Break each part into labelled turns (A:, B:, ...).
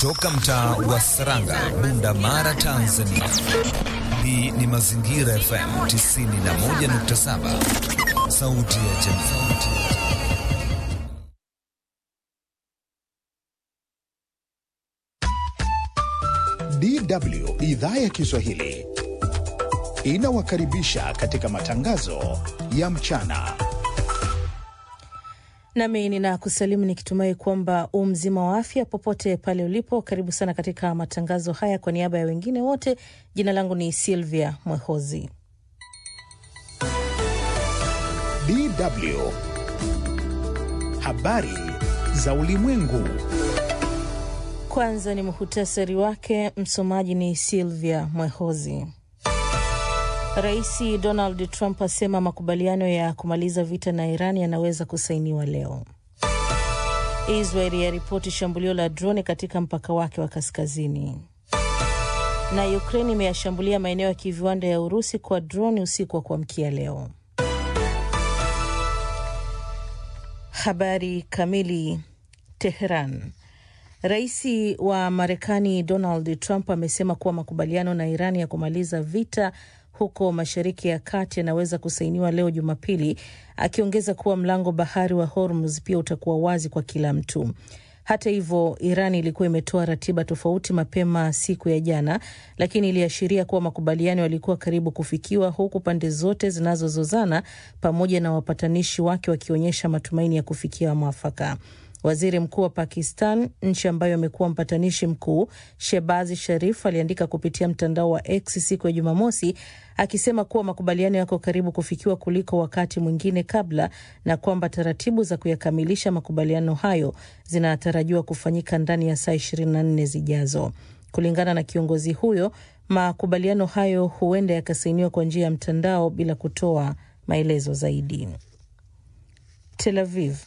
A: kutoka mtaa wa Saranga, Bunda Mara, Tanzania. Hii ni Mazingira FM 91.7, sauti ya jamii.
B: DW idhaa ya Kiswahili inawakaribisha katika matangazo ya mchana.
C: Nami ninakusalimu nikitumai kwamba u mzima wa afya popote pale ulipo. Karibu sana katika matangazo haya. Kwa niaba ya wengine wote, jina langu ni Silvia Mwehozi.
B: DW habari za ulimwengu.
C: Kwanza ni muhutasari wake, msomaji ni Silvia Mwehozi. Rais Donald Trump asema makubaliano ya kumaliza vita na Iran yanaweza kusainiwa leo. Israel yaripoti shambulio la droni katika mpaka wake wa kaskazini, na Ukraine imeyashambulia maeneo ya kiviwanda ya Urusi kwa droni usiku wa kuamkia leo. Habari kamili. Teheran. Rais wa Marekani Donald Trump amesema kuwa makubaliano na Iran ya kumaliza vita huko Mashariki ya Kati yanaweza kusainiwa leo Jumapili, akiongeza kuwa mlango bahari wa Hormuz pia utakuwa wazi kwa kila mtu. Hata hivyo, Iran ilikuwa imetoa ratiba tofauti mapema siku ya jana, lakini iliashiria kuwa makubaliano yalikuwa karibu kufikiwa, huku pande zote zinazozozana pamoja na wapatanishi wake wakionyesha matumaini ya kufikia mwafaka. Waziri mkuu wa Pakistan, nchi ambayo amekuwa mpatanishi mkuu, Shebazi Sharif aliandika kupitia mtandao wa X siku ya Jumamosi akisema kuwa makubaliano yako karibu kufikiwa kuliko wakati mwingine kabla, na kwamba taratibu za kuyakamilisha makubaliano hayo zinatarajiwa kufanyika ndani ya saa 24 zijazo. Kulingana na kiongozi huyo, makubaliano hayo huenda yakasainiwa kwa njia ya mtandao bila kutoa maelezo zaidi. Tel Aviv.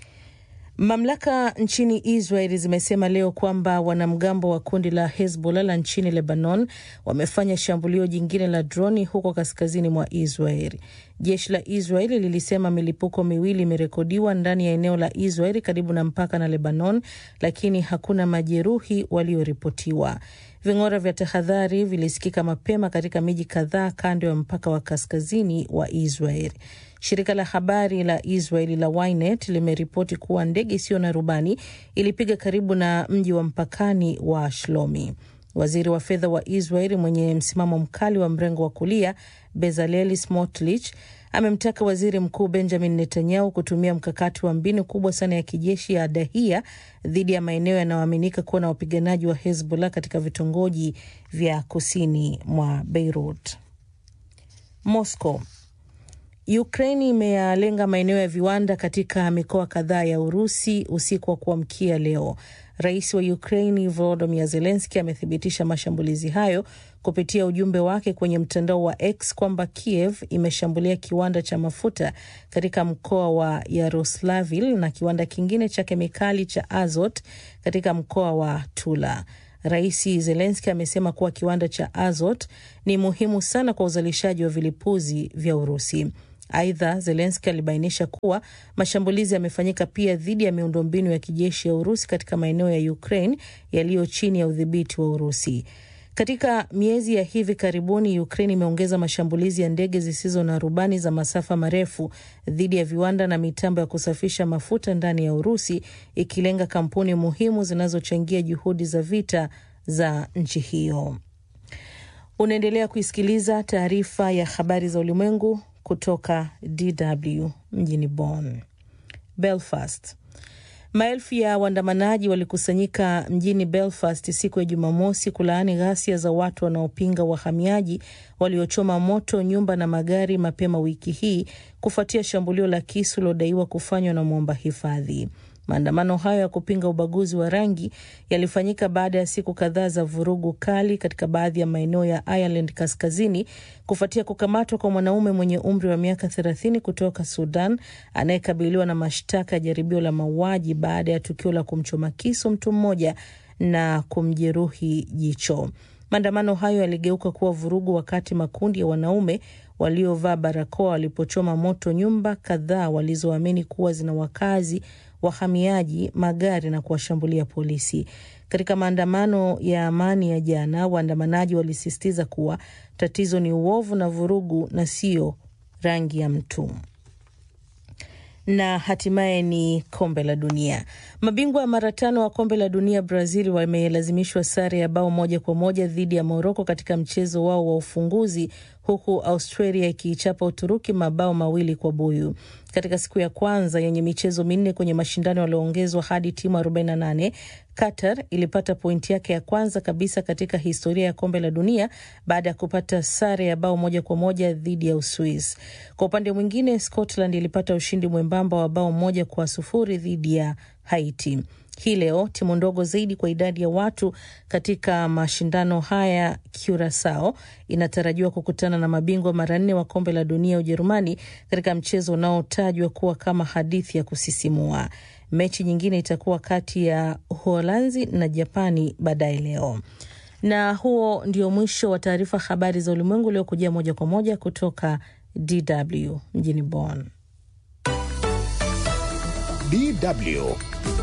C: Mamlaka nchini Israel zimesema leo kwamba wanamgambo wa kundi la Hezbollah la nchini Lebanon wamefanya shambulio jingine la droni huko kaskazini mwa Israel. Jeshi la Israel lilisema milipuko miwili imerekodiwa ndani ya eneo la Israel karibu na mpaka na Lebanon, lakini hakuna majeruhi walioripotiwa. Ving'ora vya tahadhari vilisikika mapema katika miji kadhaa kando ya mpaka wa kaskazini wa Israel. Shirika la habari la Israeli la Ynet limeripoti kuwa ndege isiyo na rubani ilipiga karibu na mji wa mpakani wa Shlomi. Waziri wa fedha wa Israeli mwenye msimamo mkali wa mrengo wa kulia Bezaleli Smotrich amemtaka waziri mkuu Benjamin Netanyahu kutumia mkakati wa mbinu kubwa sana ya kijeshi ya Dahia dhidi ya maeneo yanayoaminika kuwa na wapiganaji wa Hezbollah katika vitongoji vya kusini mwa Beirut. Moscow. Ukraini imeyalenga maeneo ya viwanda katika mikoa kadhaa ya Urusi usiku wa kuamkia leo. Rais wa Ukraini Volodymyr Zelensky amethibitisha mashambulizi hayo kupitia ujumbe wake kwenye mtandao wa X kwamba Kiev imeshambulia kiwanda cha mafuta katika mkoa wa Yaroslavl na kiwanda kingine cha kemikali cha Azot katika mkoa wa Tula. Rais Zelenski amesema kuwa kiwanda cha Azot ni muhimu sana kwa uzalishaji wa vilipuzi vya Urusi. Aidha, Zelenski alibainisha kuwa mashambulizi yamefanyika pia dhidi ya miundombinu ya kijeshi ya Urusi katika maeneo ya Ukraine yaliyo chini ya udhibiti wa Urusi. Katika miezi ya hivi karibuni, Ukraine imeongeza mashambulizi ya ndege zisizo na rubani za masafa marefu dhidi ya viwanda na mitambo ya kusafisha mafuta ndani ya Urusi, ikilenga kampuni muhimu zinazochangia juhudi za vita za nchi hiyo. Unaendelea kuisikiliza taarifa ya habari za ulimwengu kutoka DW mjini Bonn. Belfast. Maelfu ya waandamanaji walikusanyika mjini Belfast siku ya Jumamosi kulaani ghasia za watu wanaopinga wahamiaji waliochoma moto nyumba na magari mapema wiki hii kufuatia shambulio la kisu lilodaiwa kufanywa na mwomba hifadhi. Maandamano hayo ya kupinga ubaguzi wa rangi yalifanyika baada ya siku kadhaa za vurugu kali katika baadhi ya maeneo ya Ireland kaskazini kufuatia kukamatwa kwa mwanaume mwenye umri wa miaka 30 kutoka Sudan anayekabiliwa na mashtaka ya jaribio la mauaji baada ya tukio la kumchoma kisu mtu mmoja na kumjeruhi jicho. Maandamano hayo yaligeuka kuwa vurugu wakati makundi ya wanaume waliovaa barakoa walipochoma moto nyumba kadhaa walizoamini kuwa zina wakazi wahamiaji, magari na kuwashambulia polisi. Katika maandamano ya amani ya jana, waandamanaji walisisitiza kuwa tatizo ni uovu na vurugu na sio rangi ya mtu na hatimaye ni kombe la dunia. Mabingwa mara tano wa kombe la dunia Brazil wamelazimishwa sare ya bao moja kwa moja dhidi ya Moroko katika mchezo wao wa ufunguzi, huku Australia ikiichapa Uturuki mabao mawili kwa buyu. Katika siku ya kwanza yenye michezo minne kwenye mashindano yaliyoongezwa hadi timu 48, Qatar ilipata pointi yake ya kwanza kabisa katika historia ya kombe la dunia baada ya kupata sare ya bao moja kwa moja dhidi ya Uswiz. Kwa upande mwingine, Scotland ilipata ushindi mwembamba wa bao moja kwa sufuri dhidi ya Haiti. Hii leo timu ndogo zaidi kwa idadi ya watu katika mashindano haya, Curacao inatarajiwa kukutana na mabingwa mara nne wa kombe la dunia Ujerumani, katika mchezo unaotajwa kuwa kama hadithi ya kusisimua. Mechi nyingine itakuwa kati ya Uholanzi na Japani baadaye leo. Na huo ndio mwisho wa taarifa habari za ulimwengu uliokujia moja kwa moja kutoka DW mjini Bonn.
B: DW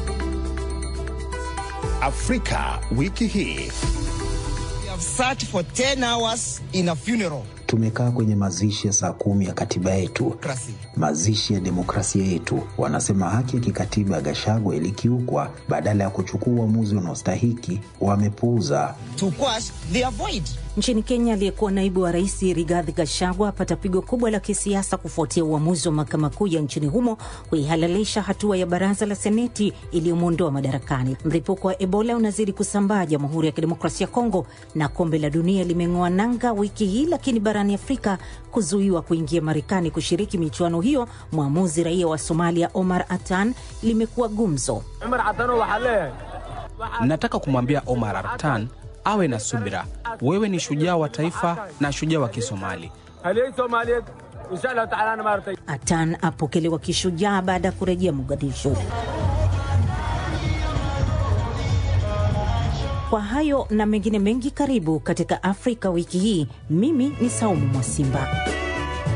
B: Afrika wiki hii.
D: We have sat for 10 hours in a funeral.
E: Tumekaa kwenye mazishi ya saa kumi ya katiba yetu,
D: Democracy.
E: mazishi ya demokrasia yetu. Wanasema haki ya kikatiba ya Gachagua ilikiukwa. Badala ya kuchukua uamuzi unaostahiki, wamepuuza.
D: To quash, they avoid.
F: Nchini Kenya, aliyekuwa naibu wa rais Rigathi Gachagua apata pigo kubwa la kisiasa kufuatia uamuzi wa mahakama kuu ya nchini humo kuihalalisha hatua ya baraza la seneti iliyomwondoa madarakani. Mlipuko wa Ebola unazidi kusambaa Jamhuri ya Kidemokrasia ya Kongo, na kombe la dunia limeng'oa nanga wiki hii, lakini barani Afrika kuzuiwa kuingia Marekani kushiriki michuano hiyo, mwamuzi raia wa Somalia Omar Atan, limekuwa gumzo.
G: Nataka kumwambia Omar Artan awe na subira. Wewe ni shujaa wa taifa na shujaa wa Kisomali.
F: Atan apokelewa kishujaa baada ya kurejea Mogadishu. Kwa hayo na mengine mengi, karibu katika Afrika wiki hii. Mimi ni Saumu Mwasimba.